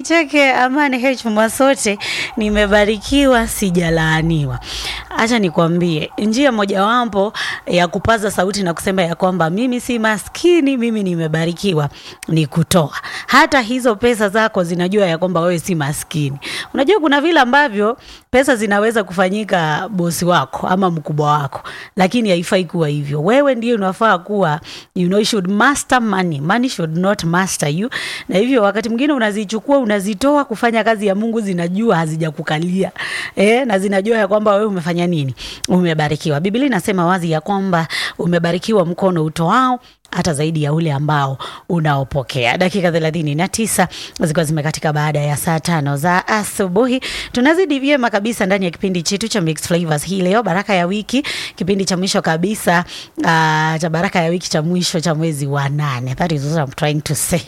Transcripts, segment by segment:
chake Amani H Mwasote, nimebarikiwa sijalaaniwa. Acha nikwambie, njia mojawapo ya kupaza sauti na kusema ya kwamba mimi si maskini, mimi nimebarikiwa ni kutoa. Hata hizo pesa zako zinajua ya kwamba wewe si maskini. Unajua kuna vile ambavyo pesa zinaweza kufanyika bosi wako ama mkubwa wako, lakini haifai kuwa hivyo. Wewe ndio unafaa kuwa you know, you should master money. Money should not master you. Na hivyo wakati mwingine unazichukua unazitoa kufanya kazi ya Mungu, zinajua hazijakukalia eh, na zinajua ya kwamba wewe umefanya nini, umebarikiwa. Biblia inasema wazi ya kwamba umebarikiwa mkono utoao hata zaidi ya ule ambao unaopokea. Dakika thelathini na tisa zikiwa zimekatika baada ya saa tano za asubuhi, tunazidi vyema kabisa ndani ya kipindi chetu cha Mixed Flavors hii leo, baraka ya wiki, kipindi cha mwisho kabisa uh, cha baraka ya wiki cha mwisho cha mwezi wa nane. That is what I'm trying to say.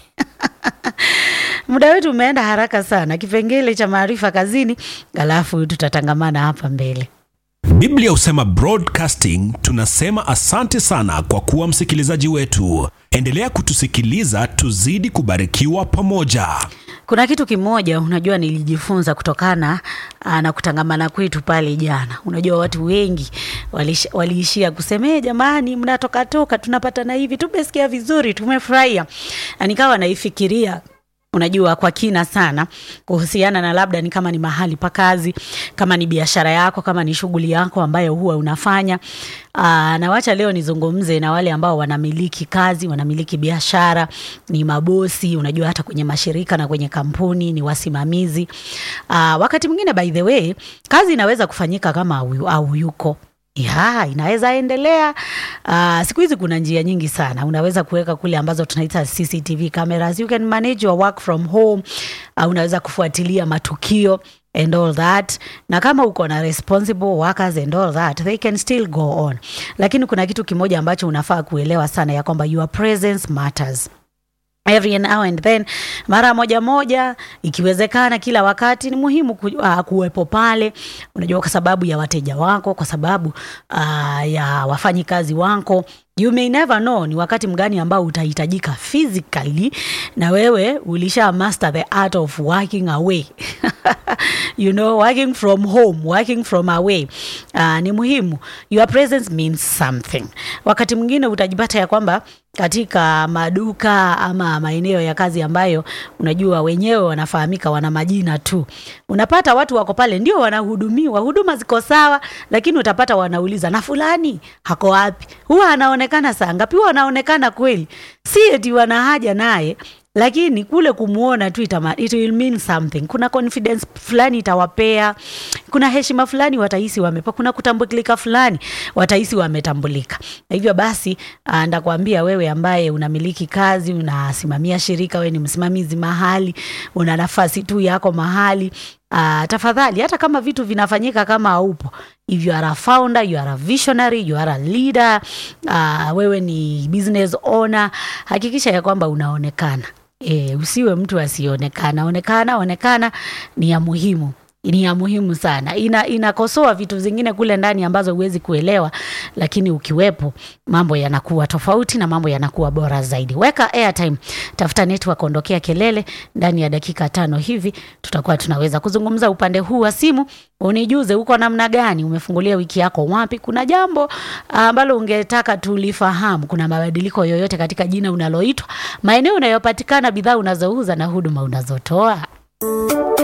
Muda wetu umeenda haraka sana, kipengele cha maarifa kazini, alafu tutatangamana hapa mbele. Biblia husema broadcasting, tunasema asante sana kwa kuwa msikilizaji wetu. Endelea kutusikiliza, tuzidi kubarikiwa pamoja. Kuna kitu kimoja unajua, nilijifunza kutokana aa, na kutangamana kwetu pale jana. Unajua watu wengi walish- waliishia kusema "Eh, jamani, mnatoka toka, tunapatana hivi, tumesikia vizuri, tumefurahia. Na nikawa naifikiria unajua kwa kina sana kuhusiana na labda ni kama ni mahali pa kazi, kama ni biashara yako, kama ni shughuli yako ambayo huwa unafanya. Aa, na wacha leo nizungumze na wale ambao wanamiliki kazi, wanamiliki biashara, ni mabosi, unajua hata kwenye mashirika na kwenye kampuni ni wasimamizi. Aa, wakati mwingine by the way, kazi inaweza kufanyika kama au, au yuko ya inaweza endelea. Uh, siku hizi kuna njia nyingi sana, unaweza kuweka kule ambazo tunaita CCTV cameras. You can manage your work from home. Uh, unaweza kufuatilia matukio and all that, na kama uko na responsible workers and all that they can still go on, lakini kuna kitu kimoja ambacho unafaa kuelewa sana ya kwamba your presence matters every now and then, mara moja moja, ikiwezekana kila wakati, ni muhimu ku, uh, kuwepo pale, unajua, kwa sababu ya wateja wako, kwa sababu uh, ya wafanyikazi wako. You may never know ni wakati mgani ambao utahitajika physically, na wewe ulisha master the art of working away you know, working from home, working from away. Uh, ni muhimu, your presence means something. Wakati mwingine utajipata ya kwamba katika maduka ama maeneo ya kazi ambayo unajua wenyewe wanafahamika, wana majina tu, unapata watu wako pale ndio wanahudumiwa, huduma ziko sawa, lakini utapata wanauliza na fulani hako wapi? Huwa anaonekana saa ngapi? Huwa anaonekana kweli? Si eti wana haja naye lakini kule kumwona tu itama, it will mean something. Kuna confidence fulani itawapea, kuna heshima fulani watahisi wamepa, kuna kutambulika fulani watahisi wametambulika. Na hivyo basi, ah, ndakwambia wewe ambaye unamiliki kazi, unasimamia shirika, wewe ni msimamizi mahali, una nafasi tu yako mahali Uh, tafadhali hata kama vitu vinafanyika kama haupo, if you are a founder, you are a visionary, you are a leader, uh, wewe ni business owner, hakikisha ya kwamba unaonekana. E, usiwe mtu asionekana. Onekana, onekana ni ya muhimu ni ya muhimu sana. Ina inakosoa vitu zingine kule ndani ambazo huwezi kuelewa, lakini ukiwepo mambo yanakuwa tofauti na mambo yanakuwa bora zaidi. Weka airtime, tafuta network, ondokea kelele. Ndani ya dakika tano hivi tutakuwa tunaweza kuzungumza upande huu wa simu, unijuze uko namna gani, umefungulia wiki yako wapi, kuna jambo ambalo ungetaka tulifahamu, kuna mabadiliko yoyote katika jina unaloitwa, maeneo unayopatikana, bidhaa unazouza na huduma unazotoa.